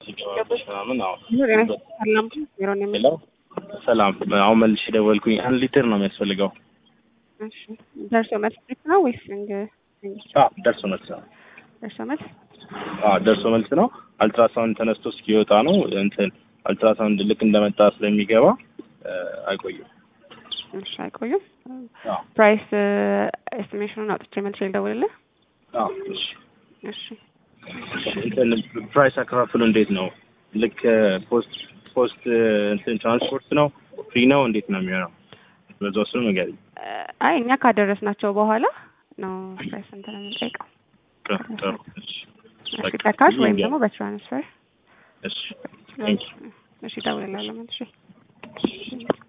ምናምን አዎ ሰላም ዜሮ ነው ሄሎ ሰላም አሁን መልሼ ደወልኩኝ አንድ ሊትር ነው የሚያስፈልገው እሺ ደርሶ መልስ ብቻ ነው ወይስ እንግ አዎ ደርሶ መልስ ነው ደርሶ መልስ አዎ ደርሶ መልስ ነው አልትራሳውንድ ተነስቶ እስኪወጣ ነው እንትን አልትራሳውንድ ልክ እንደመጣ ስለሚገባ አይቆይም እሺ አይቆዩም አዎ ፕራይስ ኤስቲሜሽኑን አውጥቼ መልሼ ልደውልልህ አዎ እሺ እሺ እንትን ፕራይስ አከፋፍሉ እንዴት ነው ልክ ፖስት ፖስት እንትን ትራንስፖርት ነው ፍሪ ነው እንዴት ነው የሚሆነው በዛ ውስጥ ንገሪኝ አይ እኛ ካደረስናቸው በኋላ ነው ፕራይስ እንትን የምንጠይቀው ጥሩ እሺ እሺ በካሽ ወይም ደግሞ በትራንስፈር እሺ ቴንክ ዩ እሺ እደውልልሃለሁ መልሼ